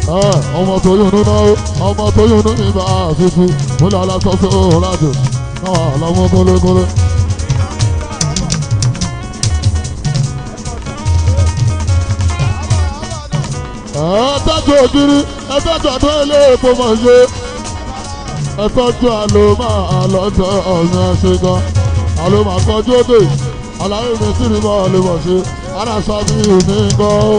ọmọ tó yún nínú ọmọ tó yún nínú ibà fífi múlẹ̀ aláṣọ́sọ́ ọ̀làjò náà lọ́mọ kólékólé. ẹ̀ẹ́dẹ́jọ́ ògiri ẹ̀ẹ́dẹ́jọ́ àdó ilé epo mọ̀ ṣe ẹ̀tọ́jú àlò máa lọ́jọ́ ọ̀sìn ẹ̀ṣẹ̀ gan àlò máa kọjú òde àlàyé mi sì rí bọ́ ọ̀lẹ́ mọ̀ ṣe aláṣà mi ò ní gan.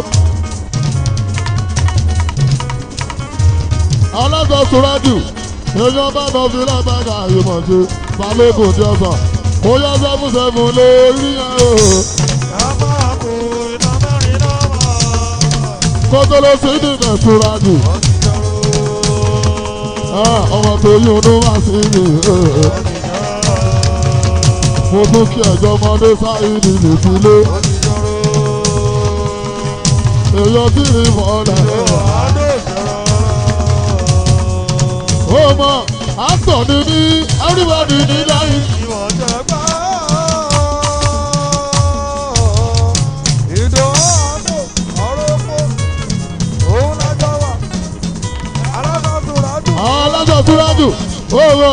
alága sùràjù èèyàn bá lọ fi lágbàgà ìmọ̀ ṣe balógun tí ọ̀sà kó yá sẹ́fún sẹ́fún lé rí yẹn o. kótó ló sì dìde sùràjù ọmọ tó yí ọdún wá sí mi. mo tún kí ẹjọ́ ọmọdé sáyidì nìkúlé èèyàn tí ì mọ̀ọ́lẹ̀. ó mọ àtọ̀ ni ní everybody ní láyé. alájọ túrájù ó mọ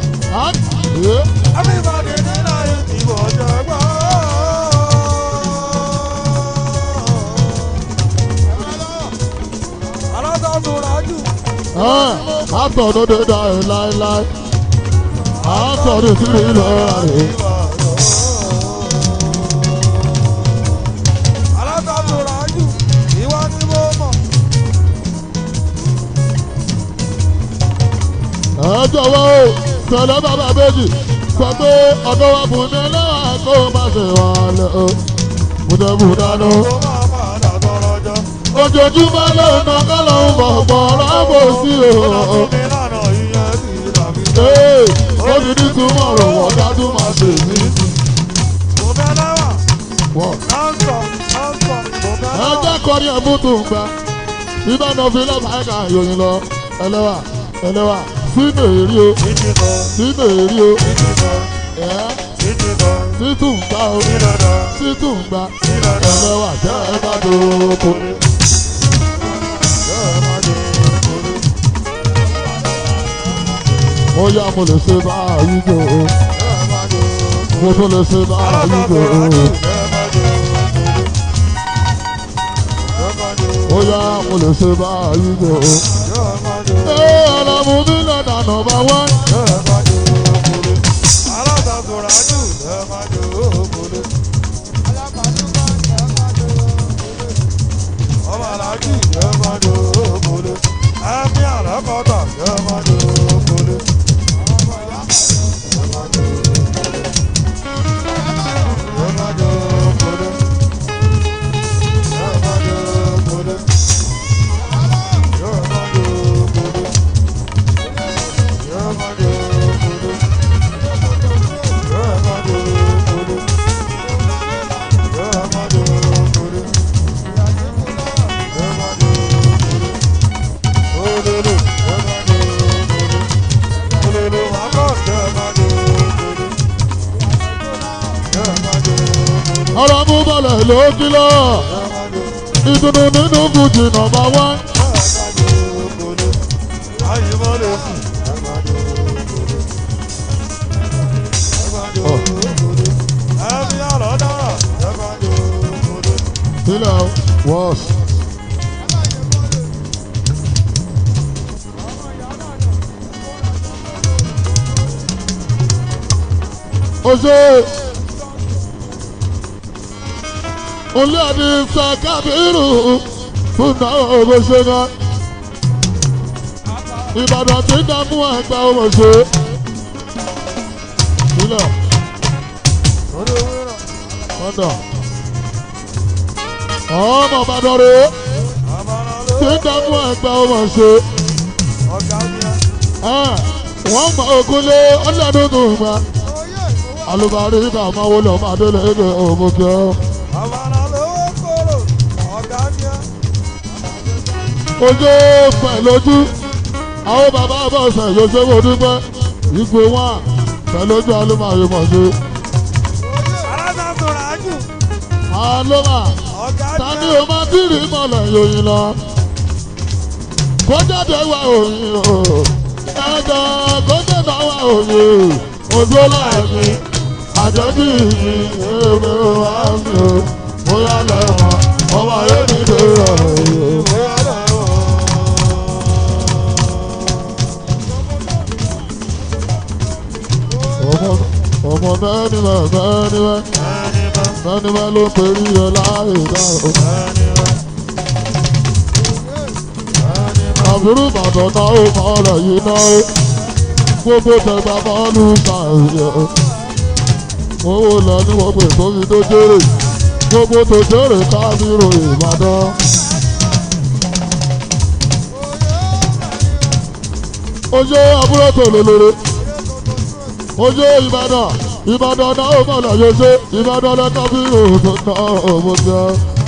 àtọ̀ ló dé dá ẹ láéláé àtọ̀ ní sí ilẹ̀ rẹ̀. ẹ jọ̀wọ́ o tẹ̀lé bàbá méjì sọ pé ọ̀dọ́ wa bùn ní ẹlẹ́wà kó má ṣe wà lẹ́ o bùdẹ́bùdá lọ. ojoojúmọ́ ló ń ná kọ́lọ́ ń bọ̀ pọ̀ lábò sí o. ee ó ti ní túmọ̀ rò wọ́n dájú máa ṣe mí. wọ́n ẹ jẹ́ kọrin ẹ̀mú tó ń gbà ibà náà fi lọ́ba ẹ̀ka ìròyìn lọ ẹlẹ́wà ẹlẹ́wà sínú èrí o sínú èrí o ẹ̀ títún gbà o títún gbà ẹlẹ́wà jẹ́ ẹ bá dòkó. ó yá mo lè ṣe báyìí jò ó mo tún lè ṣe báyìí jò ó. ó yá mo lè ṣe báyìí jò ó. Ee, ọ̀làmú mi lọ́dà nọmba wán. ọ̀rọ̀ mú bọ̀lẹ̀ ló kìlọ̀ ìdùnnú nínú fújì nọmba wán. sílẹ̀ wọ́ọ̀sì. ó ṣe olú àdì sàkàbírù fún náà owó ṣe ná ìbàdàn tí ń dààmú ẹgbẹ́ owó ṣe sílẹ̀ ọ̀dọ̀ ọmọ ìbàdàn rèé tí ń dààmú ẹgbẹ́ owó ṣe wọ́n mọ ògúnlé ọlọ́dún tó ń gbà alùbárí ìgbà máa wọlé ọmọ adélé ẹgbẹ́ òmùkẹ́ ọ́. ojú pẹ̀ lójú àwọn bàbá bọ̀sẹ̀ yóò ṣe wò dúpẹ́ ìgbò wọn pẹ̀ lójú alómàyè mọ̀ sí. alómà tani o máa dìrì mọ̀lẹ̀ yòyìn lọ. kó jáde wá òyìn o ẹjọ́ kó jáde wá òyìn o ojú láìpẹ́ àjọbí mi èmi ò wá mi o bóyá lẹ́wọ̀n ọmọ ayé mi lè rọ̀ o. ọmọ ọmọ bẹ́ẹ̀ni bá bẹ́ẹ̀ni bá bẹ́ẹ̀ni bá ló perí ẹ láì dá o. àbúrò ìbàdàn náà ó mọ ọ̀rọ̀ yìí náà ó gbogbo tẹgbà bọ́ọ̀lù kàwé o. owó lọ ní wọ́n pè tóbi tó jèrè gbogbo tó jèrè kábírò ìbàdàn. ojú àbúrò tó lélẹ́rẹ́ ojú ìbàdàn ìbàdàn náà ó mọ̀ lọ́yọ̀ ṣe ìbàdàn lẹ́kọ̀ọ́ bí òògùn náà òmò jẹ́.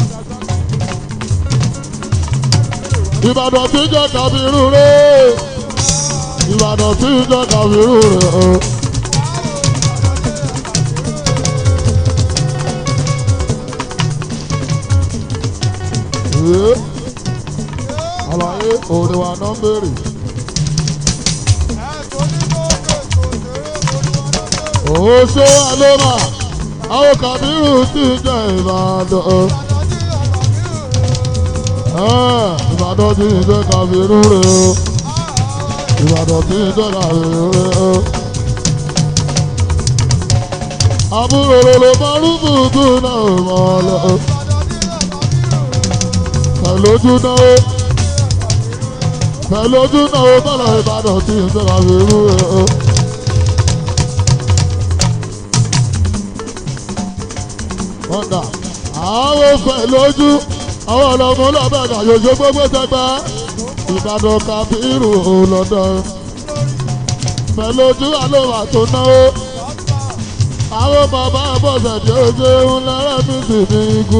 ìbàdàn tí ń jẹ́ kàbírù rẹ̀ ìbàdàn tí ń jẹ́ kàbírù rẹ̀ o. Ee, àlàyé òde wa náà ń béèrè. Òun ṣé àlọ́mà àwọn kàbírù tí ń jẹ́ ìbàdàn. Ah, Ìbàdàn tí ń jẹ́ kàbírù rẹ̀ o. Ìbàdàn tí ń jẹ́ kàbírù rẹ̀ o. Àbúrò lòlò márùn-ún bùkún náà mọ̀ lọ. Pẹ̀lójú náà pẹ̀lójú náà bọ́lá Ìbàdàn tí ń jẹ́ kàbírù rẹ̀ o. kọ́ńdà àwọn fẹ́ lójú àwọn ọlọ́mọ lọ́bẹ̀dà yòjó gbogbo tẹgbẹ́ ìbàdàn kábírù lọ́dọ̀ fẹ́ lójú àlọ́wà tó náwó àwọn bàbá bọ̀sẹ̀ tí ó ṣe ń lẹ́rẹ́ mi sì ní ikú.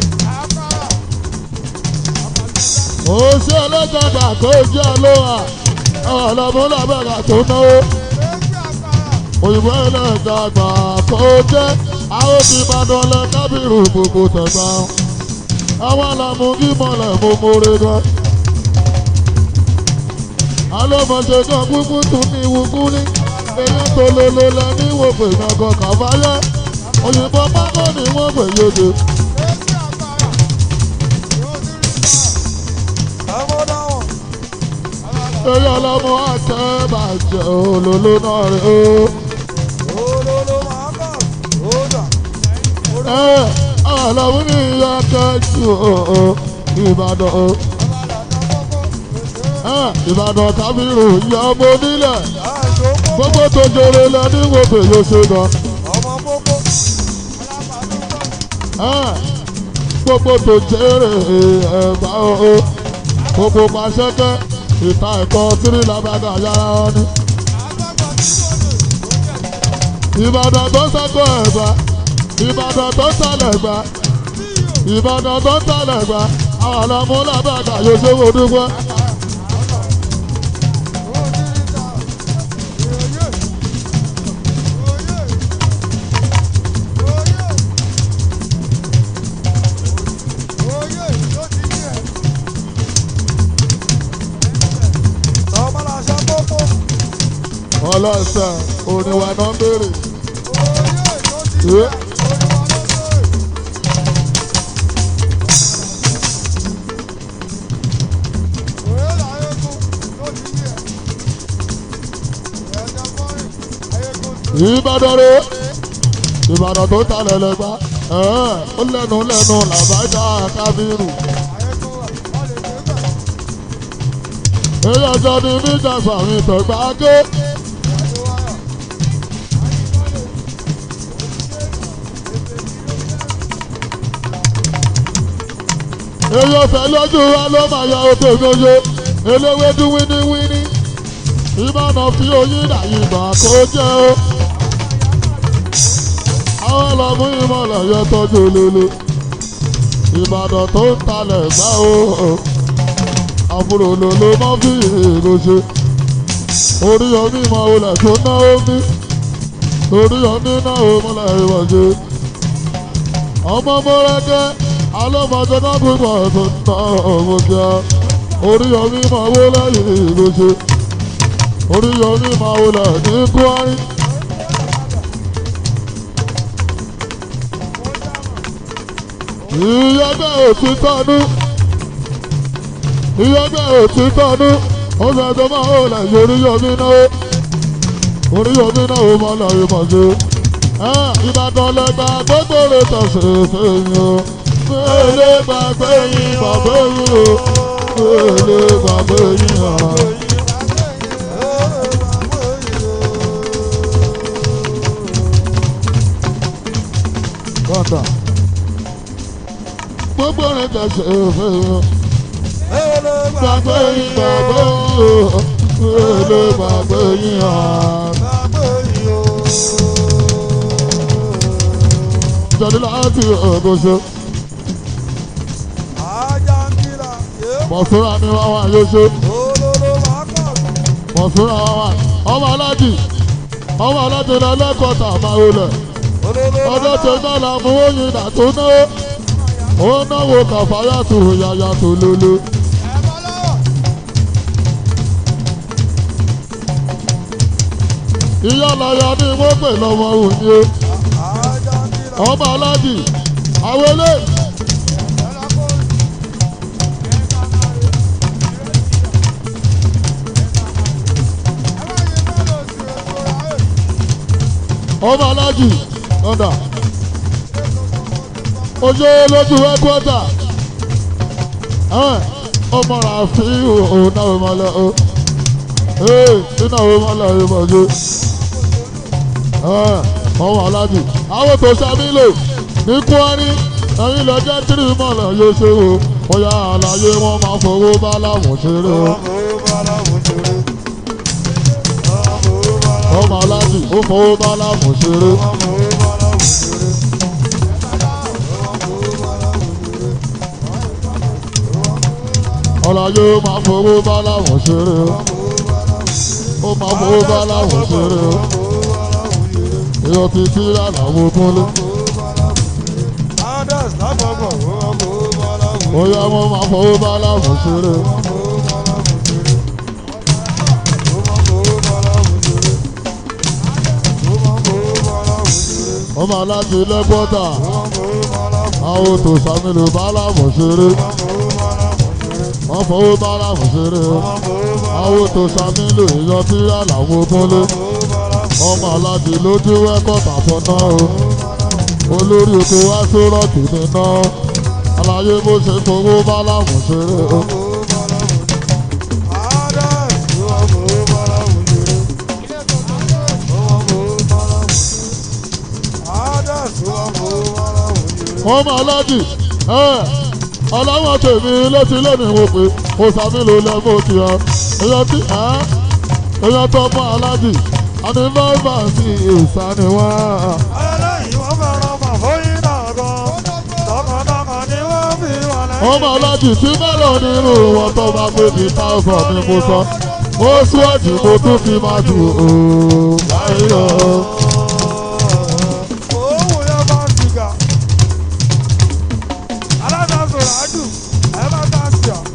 ó ṣe ẹlẹ́jọ̀dà kó jẹ́ àlọ́wà àwọn ọlọ́mọ lọ́bẹ̀dà tó náwó òyìnbó ẹlẹ́jọ̀dà kó jẹ́ àwọn ti Ìbàdàn lẹ kábírù gbogbo tẹ̀gbá àwọn àlàmú kí mọ̀lẹ̀ mo mórè gan. alọ́mọṣe kan kúkú tún ní ìwúkú ní èyí tó lolo lẹ ní ìwòpè ìgbàgbọ́ kàfáyé òyìnbó pákó ni wọ́n pè yéde. èyí ọlọ́mọ àtẹ bàjẹ́ olóló náà rè ó àlàmú ní ìyá kẹjù ìbàdàn ìbàdàn kábírù ìyá ọmọ onílẹ̀ gbogbo tó jẹrẹ lẹ ní wòbè yóò ṣe gan. gbogbo tó jẹrẹ ẹ̀bá o gbogbo pàṣẹkẹ ìta ẹ̀kọ́ tírí làbàdà yàrá wọn ni. ìbàdàn tó sẹ́kọ̀ọ́ ẹ̀gbá ìbàdàn tó sálẹ̀ gbà ìbàdàn tó sálẹ̀ gbà àwọn ọlọ́mú làbàdà yóò ṣe wò dúpẹ́. ọlọ́sẹ̀ oníwà náà béèrè. ìbàdàn rẹ ìbàdàn tó ta lẹ́lẹ́gbá ó lẹ́nu lẹ́nu làbájá kábírù. èyí ọjọ́ ni níjà sàmì tẹ̀gbá ké. èyí ọ̀fẹ́ lójú wa ló máa yọ òkè gbòòjò eléwédú wíníwíní ìbàdàn fi oyin dàyìnbà kó jẹ́ o àwọn ọlọ́mú ìmọ̀lẹ̀ yẹ tọ́jú lulu ìbàdàn tó ń talẹ̀ gbá o àbúrò lolo má fi èrò ṣe orí omi ìmọ̀ olè tó ná omi orí omi náà ó múlẹ̀ ìwọ̀ ṣe ọmọ mọ́rẹ́kẹ́ alọ́mọdé náà gbígbọ́ tó ná owó kíá oríyọmí máa wó lẹ́yìn ìgbésẹ̀ oríyọmí máa wó lẹ́yìn ní kwari. ìyẹ́gbẹ́ òtítọ́nú ìyẹ́gbẹ́ òtítọ́nú ó fẹ́ tó máa wó lẹ́yìn oríyọmí náà oríyọmí náà ó máa lẹ́yìn mọ̀ṣẹ́ ìbàdàn lẹ́gbà gbogbo rẹ̀ tọ̀sẹ̀ fẹ́yìn o fẹ́lẹ́ gbàgbé yín bàbá yín o fẹ́lẹ́ gbàgbé yín o. Kọ́ńtà gbogbo rẹ̀ tọ̀sẹ̀ fẹ́yìn o gbàgbé yín bàbá yín o fẹ́lẹ́ gbàgbé yín o. Jọ̀dí láti ọ̀gọ́sọ. Mọ̀súra ni wọ́n wà yóò ṣe. Mọ̀súra wọ́n wà. Ọmọ alájì. Ọmọ alájì lọ lẹ́kọ̀ọ́ta máa wọlé. Ọdún tó náà la mú oyin dà tó náwó. Ó náwó kàfáyà tó yàyà tó lóló. Ìyá lọ́yọ̀ ni wọ́n pè lọ́mọ òní o. Ọmọ alájì. Àwọn eléyìí. ọmọ alájì ọ̀dà ojú lójú ẹgbẹ́ta ọmọ ràfi òun náà wọ́n máa lọ ọ ee nínú àwọn ọmọ alájì máa jó ọmọ alájì àwọn tó sábìlò ní kwari ẹ̀yin lọ jẹ́ tírì mọ́lẹ̀ yóò ṣe o bóyá àlàyé wọn máa fowó bá láwọn ṣeré o. ọmọ aláàjì ó fowó bá láàmú ṣeré. ọ̀làyé ó máa fowó bá láàmú ṣeré. ó máa fowó bá láàmú ṣeré. èèyàn ti tí àlàmú kúnlé. ó yá wọn máa fowó bá láàmú ṣeré. ọmọ aláàjì lẹ́gbọ́dà àwọn tó sàmìlò bálàmù ṣeré wọ́n fowó bálàmù ṣeré àwọn tó sàmìlò èèyàn tí àlàmú kúnlé ọmọ aláàjì lójú ẹ̀kọ́tà fọ́nà o olórí oko wá sórọ́ọ̀kì níná àlàyé bó ṣe fowó bálàmù ṣeré o. ọmọ aláàjì ọlọ́wọ́n tèmi létí lónìí wò pé kò sàmìlò lẹ́mọ̀ tí ọ èèyàn tí èèyàn tó mọ aláàjì àní nọ́ọ̀bà sí ìsàní wá. ẹlẹ́yìn wọ́n fẹ́ràn mọ̀ fóyín náà gan tọkàntọkàn ni wọ́n fi wà lẹ́yìn. ọmọ aláàjì tí mélòó nínú wọn tó bá pé ní táwọn ni mo sọ mo síwájú mo tún fi máa jù ú báyìí lọ. Owó yẹn bá ń sìgá. Aláṣàṣọ ràájù, ẹ bá ká sí ọ.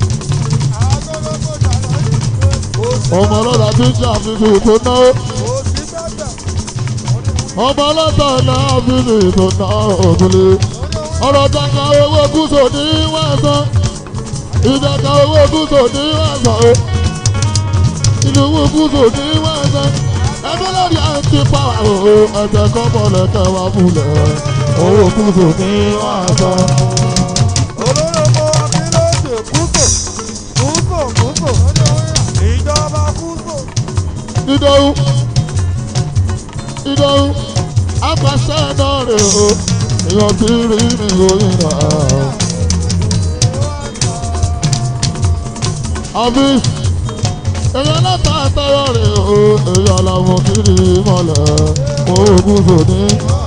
ọmọ ọlọ́dà tí ń ṣe àfihàn tó náwó. Kò sí bẹ́ẹ̀. ọmọ ọlọ́tà náà fi ní ìtọ́nà ògùnlé ọ̀rọ̀ jàǹkà owó gúúsù ní wàásán ìjàǹkà owó gúúsù ní wàásán o ìlú owó gúúsù ní wàásán ẹgbẹ́ lórí àǹtí pàwà o ẹ̀jẹ̀ kọ́mọlẹ̀ kẹwàá fúnlẹ̀ owó gúúsù ní wàásán. Olóró mọ akílódé kúsò, kúsò kúsò. Ìjọba kúsò. ìdòwú ìdòwú apàṣẹ náà rè o èèyàn ti rí mi ròyìn náà. àbí èèyàn láta àtọwọ́ rè o èèyàn làwọn kiri mọ́lẹ̀ oògùn sòní.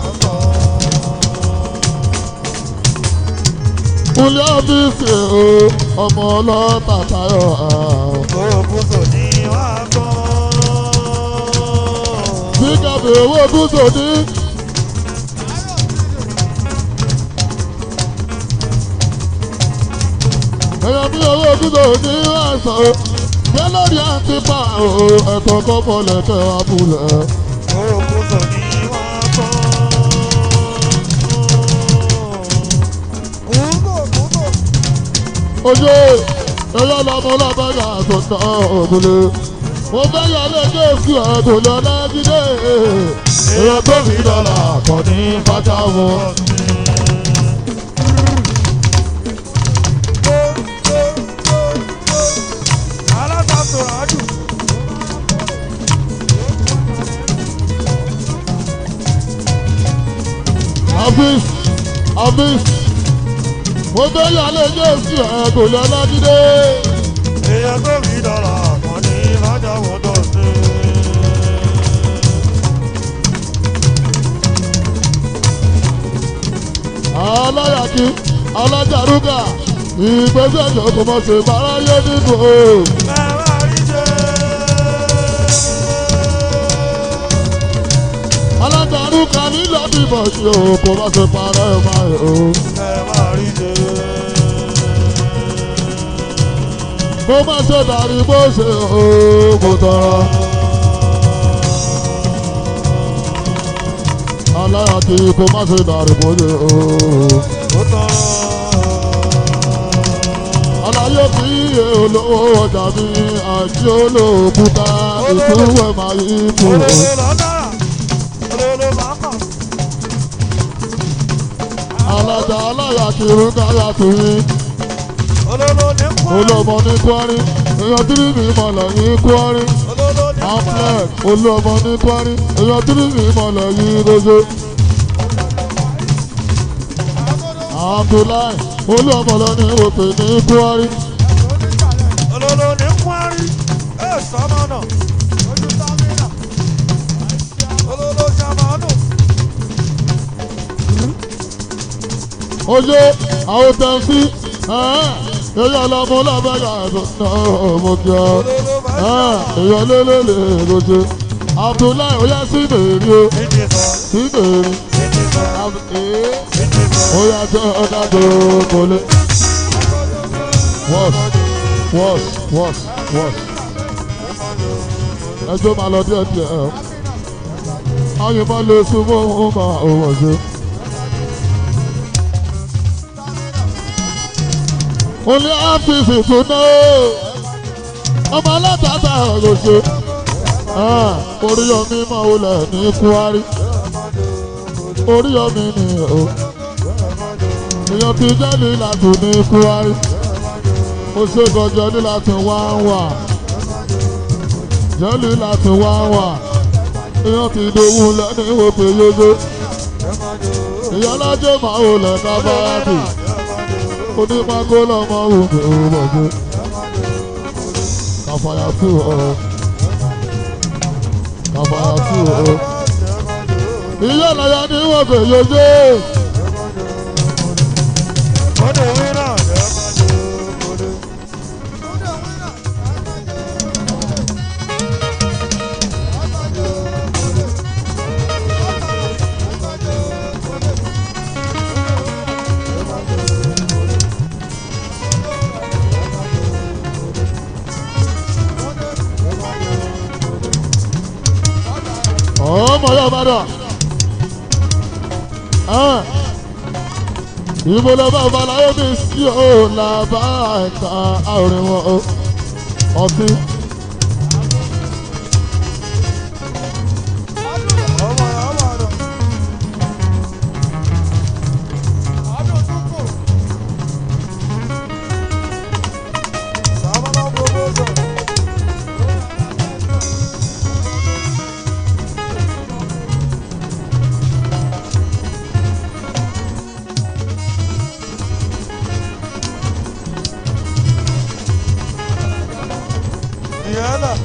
kúlẹ̀ ọ́fíìsì o ọmọ ọlọ́tà tayọ̀ Kúsò ní wàá gbọ́. bí kàbí owó oògùn sòní. èèyàn bí owó kúndò ní àìsàn o ṣé lórí àti pa o ẹ̀tọ́ kọ́kọ́ lẹ́kẹ̀ abúlé. Ogun sọ ní wọ́n tán. Kúndò kúndò. ojú ẹyọ lọmọ lọbẹgà tó ná òkúlé mo fẹ́ yọ lẹ́jọ́ sí ẹ̀dùn lọ́lájídé èèyàn tó fi dọ́là kọ́ ní fata wọn. Alátakò rájù. afis afis mo fẹ́ yọ lẹ́jọ́ sí ẹ̀dùn lọ́lájídé Èèyàn tó fi dọ́là kan ní májàwọ́ tó sí. aláyàkí alájàrúgà ìgbésẹ̀ ìjọba mọ̀ ṣe báráyé nínú o. Ẹ máa rí jẹ́. alájàrúgà nílẹ̀ bíbọ̀ ṣe o kò má ṣe parẹ́ ẹ̀ máa yẹ o. Ẹ máa rí jẹ́. mo má ṣe dàrí bó ṣe o kò tọrọ. aláyàkí kò má ṣe dàrí bó ṣe o. Ó tán. aláyé kì í yé olówó ọjà mi àti olóòkúta ìtúwẹ̀ máa yí kú. Olólo lọ́dà. Olólo máa kàn. alájà aláyàkí rúkàyà tìyín. Olólo ní kwari. olóòmọ ní kwari èèyàn tírí mi mọ̀lẹ̀ yín kwari Olólo ní kwari. amplek olóòmọ ní kwari èèyàn tírí mi mọ̀lẹ̀ yín rojo. abdullahi olóòmọ lọ ní òkè ní kwari Olólo ní kwari. Ẹ sọ́mọ náà. Olólo jamanu. oye àwọn tẹ̀sí èèyàn ọlọ́mọ ọlọ́mọdé àìsàn ọmọ kí ọ Olólo máa èèyàn lélẹ́lẹ́ rojo abdullahi oyè sí mèrí o Ìdí sọ. sí mèrí Ìdí sọ. Ìdí sọ. oyè jẹ́ ọ̀dà tó kọ́lé. Wọ́s wọ́s wọ́s wọ́s. Ẹjọ́ máa lọ díẹ̀ díẹ̀ ẹ̀. Ayé máa lè súnmọ́ òun máa òwò ṣe. Olé áfíìsì tún ná o. Ọmọ alátàtà ọ̀rọ̀ ṣe. Oríyọmí máa wọlé ní Kwari. Oríyọmí ni o. Èèyàn ti jẹ́ ní láti ní Kwari ó ṣe gọjọ ní láti wá wà jẹ́lí láti wá wà èèyàn ti dòwú lẹ́ni òkè yóyó ìyálájẹ́ máa wò lẹ́ka báyàtì onípákó lọ́mọ òkè òmòdé kàfàyà sí ọ kàfàyà sí ọ ìyá ìlàyà ní òkè yóyó Kọ́dọ̀ wíńdà. Kọ́dọ̀. ọmọ yóò bá dà ibo lọ bá balayé mi sí o làbá ẹ̀ka àrùn wọn o ọtí Ọmọ yà wà lọ. Sábàlá gbogbo sọ. Diana.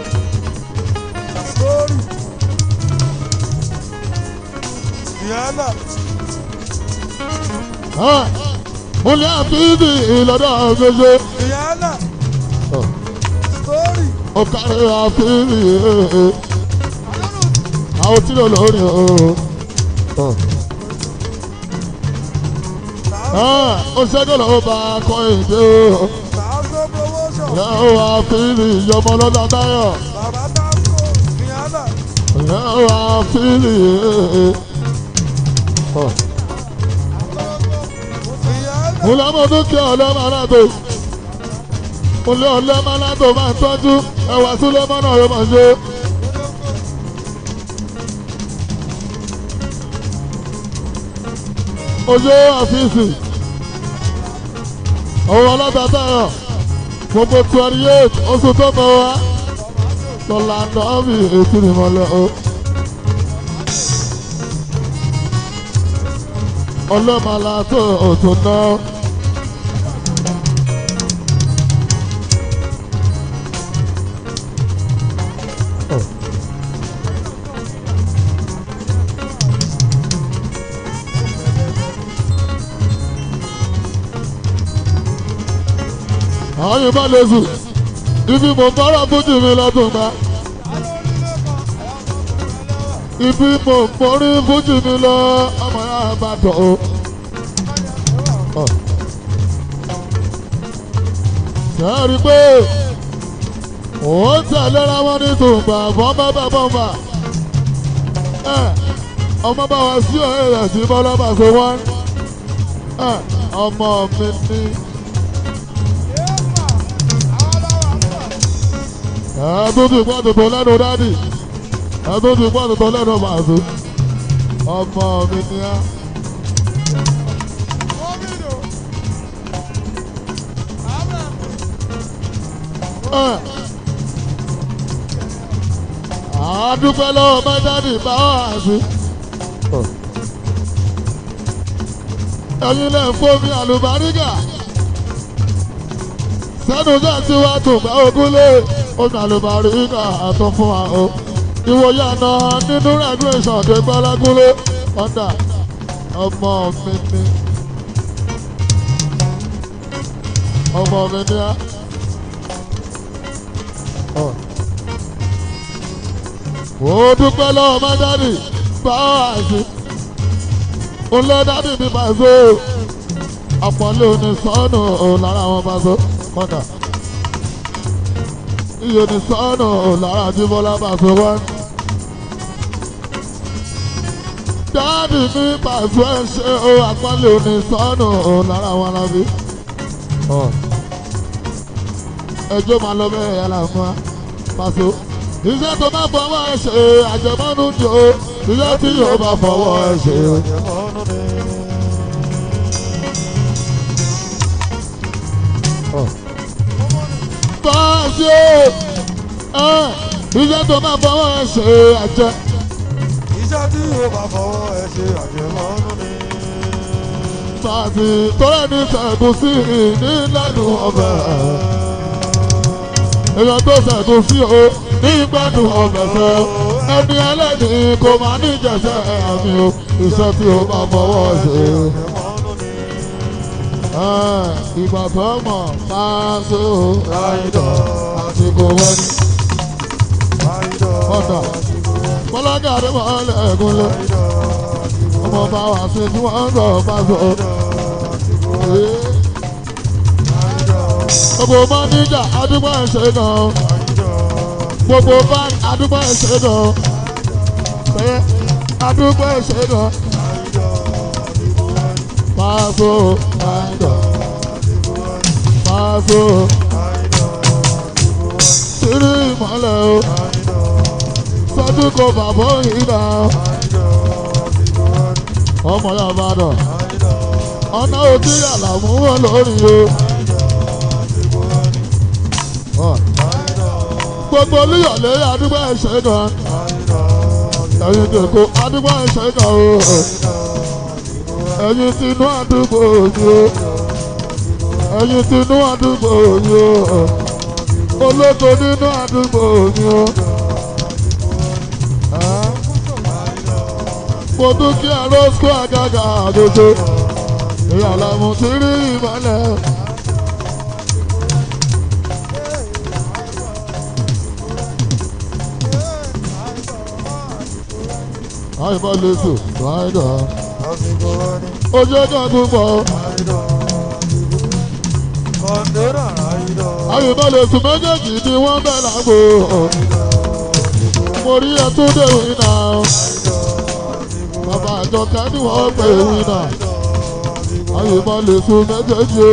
Sorry. Diana. mo ní àbíbí ìlọ́dọ̀ gbèsè Diana. Sorry. ọ̀kárí àbíbí àwọn tí lò lórí o. Sábàlá ó ṣẹ́gun ó bá kọ́ èdè o. Tààsó promotion. ìyá ó wá fíìlì ìyọmọ lọ́dà táyọ̀. Bàbá Tààsó. Ìyáàdà. ìyá ó wá fíìlì. Ìyáàdà. mo lọ́mọ dúkìá ọlọ́mọ aláàtò. mo lé ọlọ́mọ aláàtò máa ń tọ́jú ẹwà sílẹ̀ mọ́nà yóò máa ṣe. ojú àfíìsì òun ọlọ́dà táyọ̀ gbogbo twenty eight oṣù tó mọ wá lọ́la nọ́ọ̀mì ètò ìmọ̀lẹ́ o. ọlọ́mọlá tó òtún náà. àwọn yìí bá lè sùn ibi mo fọ́rọ̀ fújì mi lọ́dún gbà. ibi mo mórí fújì mi lọ ọmọ yàrá bá tọ̀ o. sẹ́ẹ̀rì pé òun tẹ̀léra wọn ní tùǹbà bọ́mbà bá bọ́mbà. ọmọ bá wa sí ọ̀rẹ́ rẹ̀ sí bọ́lá bá so wọ́n. ọmọ mi ní. ẹ̀ẹ́dún ti gbọ́ tuntun lẹ́nu dádì ẹ̀ẹ́dún ti gbọ́ tuntun lẹ́nu màzú ọmọ mi ni á. Ẹ̀. àádúpẹ́ lọ́wọ́ bá dádì bá wà sí. ẹ̀yin lẹ́ ń fómi àlùbáríkà sẹ́nu jẹ́ tí wàá tún gbà ogún lé omi àlùbáríkà àtọ́ fún wa o. ìwòye àná nínú regulation tó gbálágúnlé ọ̀dà ọmọ mi ni ọmọ mi ni á. ó dúpẹ́ lọ́wọ́ má dádì bá wà sí. ó lé dádì mi bá so àpọ̀lé oní sọ́ọ̀nù lára wọn bá so kọ́dà iye ní sọ́ọ̀nù lára tí bọ́lá bá so wá. dáàdì mi pàṣẹ ṣe ó àpọ́nlé oní sọ́ọ̀nù lára wọn lábí. ẹjọ́ máa lọ bẹ́ẹ̀ yàrá fún wa pàṣẹ. iṣẹ́ tó bá fọwọ́ ẹ ṣe àjẹmọ́nú ni o iṣẹ́ tí yóò bá fọwọ́ ẹ ṣe. Báàsì o iṣẹ́ tó bá fọwọ́ ẹ ṣe àjẹ. Iṣẹ́ tí yóò bá fọwọ́ ẹ ṣe àjẹmọ́nú ni. Báàsì tọ́lá ní sẹ̀gùn sí ní lẹ́nu ọbẹ̀. Èèyàn tó sẹ̀gùn sí o ní gbẹ́nu ọbẹ̀ fẹ́. Ẹni ẹlẹ́ni kò máa ní ìjẹsẹ̀ àmì o iṣẹ́ tí o bá fọwọ́ ẹ ṣe. Àjẹmọ́nú ni. Ìgbà tó mọ̀ Báàsì o Ráìdọ̀. àsìkò wọn ni. Ráìdọ̀. Ọ̀dà. Bọ́lágà Adébọ̀lẹ̀ ẹ̀gúnlẹ̀. Ọmọ bá wà sí tí wọ́n ń sọ Báàsì o. Gbogbo mọ́níjà àdúgbò ẹ̀ṣẹ̀ gan. Gbogbo báńkì àdúgbò ẹ̀ṣẹ̀ gan. Bẹ́ẹ̀ àdúgbò ẹ̀ṣẹ̀ gan. Báàsì o. Báàsì o. Sírí ìmọ̀lẹ̀ o. Sọ́jú kò bàbá yìí náà. Ọmọ yà bá dọ̀. Ọ̀nà òtí àlàmú wọn lórí o. Ọ̀. Gbogbo olúyọ̀lé àdúgbò ẹ̀ṣẹ̀ gan. Ẹ̀yin dèkó àdúgbò ẹ̀ṣẹ̀ gan o. Ẹ̀yin tinú àdúgbò yìí o. Ẹ̀yin tinú àdúgbò yìí o. Olóko nínú àdúgbò yìí o. Ẹ́. Mo dúkìá rosco àgàgà àgòjò. Ìyàlá mo ti rí ìmọ̀lẹ̀. Àìbá lè sùn, ráìdà. Àsìkò wọn ni. ojú ọjọ́ tó pọ̀ Kọ̀ǹdọ́rà àìdọ̀. àyùbá lè sùn méjèèjì ni wọ́n bẹ̀ lágbo mo rí ẹtúndé wínà bàbá àjọkẹ́ ni wọ́n pè wínà àyùbá lè sùn méjèèjì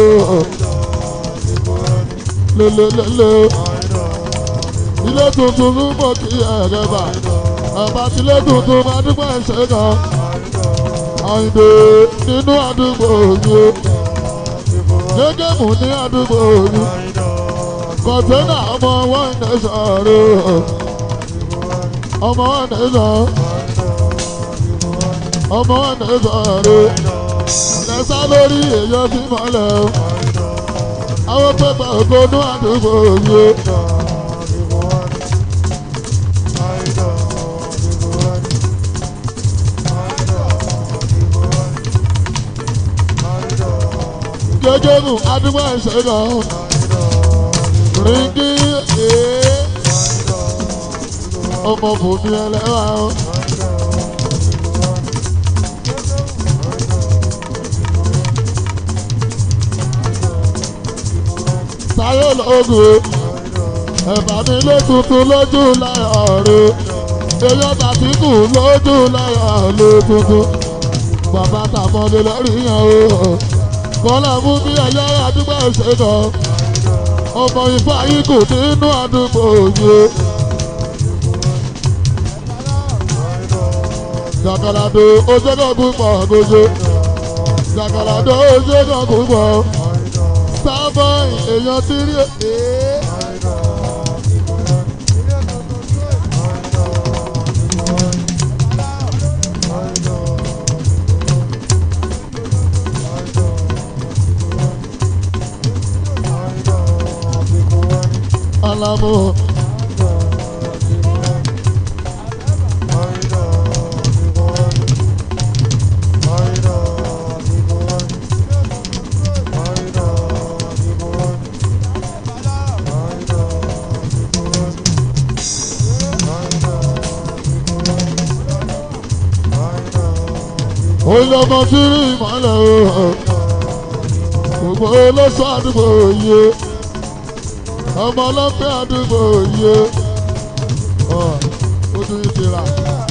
lélelélé ilé tuntun ló mọ̀ kí ẹ̀rẹ́ bà ẹ̀bá tilé tuntun máa dúpọ̀ ẹ̀ṣẹ̀ kan àyìnbó nínú àdúgbò yìí gẹ́gẹ́ mú ní àdúgbò yìí kọ̀tẹ́nà ọmọ wọn ní sọ̀rọ̀ ọmọ wọn ní sọ̀rọ̀ ọmọ wọn ní sọ̀rọ̀ lẹ́sà lórí èyàn tí mọ́lẹ̀ o àwọn pépà ògbónú àdúgbò yìí gẹ́gẹ́ mú àdúgbò ẹ̀ṣẹ̀ kan ríngí ee ọmọ bòmí ẹlẹ́wà o. sáyé lóògùn ẹ̀bà mi lé tuntun lójú láyọ̀ rẹ̀ èyàn tàbíkù lójú láyọ̀ lé tuntun bàbá tàmọ́lé lórí yẹn o kọ́lá mú bí ẹ̀yà àdúgbò ṣe kàn ọmọ ifá yìí kò nínú àdúgbò yìí. Jàkàlàdó ojúgàn púpọ̀ gbogbo. Jàkàlàdó ojúgàn púpọ̀. Starboy èèyàn ti rí èé. Alamu olùdókòó tí rí ìmọ̀lẹ̀ o. Gbogbo olóṣù àdúgbò yìí ọmọ ọlọ́pẹ́ àdúgbò yìí ó tún ti rà.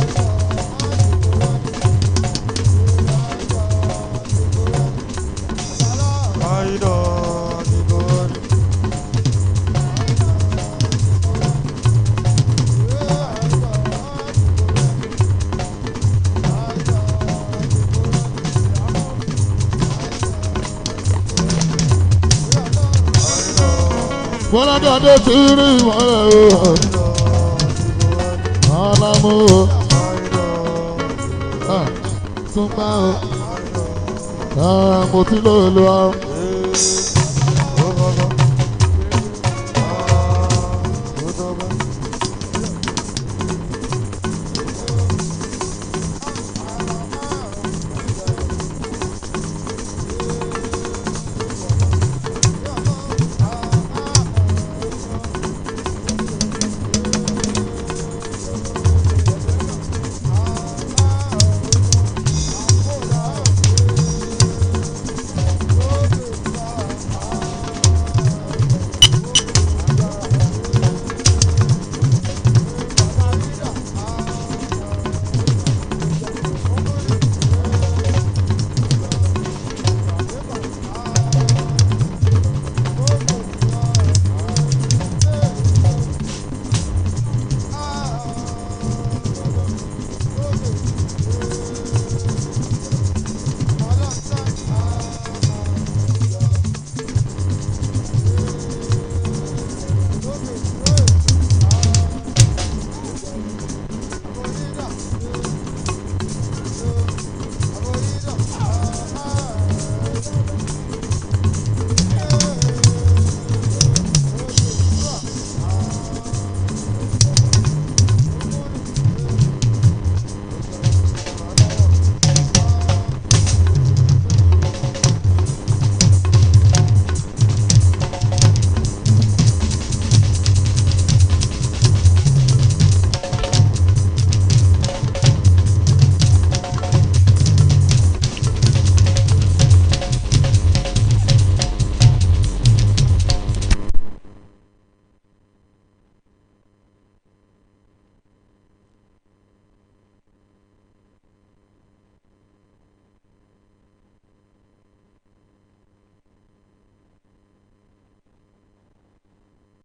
Fọlákadé ti rí ìmọ̀lẹ̀ o. Ọlámú o. Túnbá o. Mo ti lò lò ó.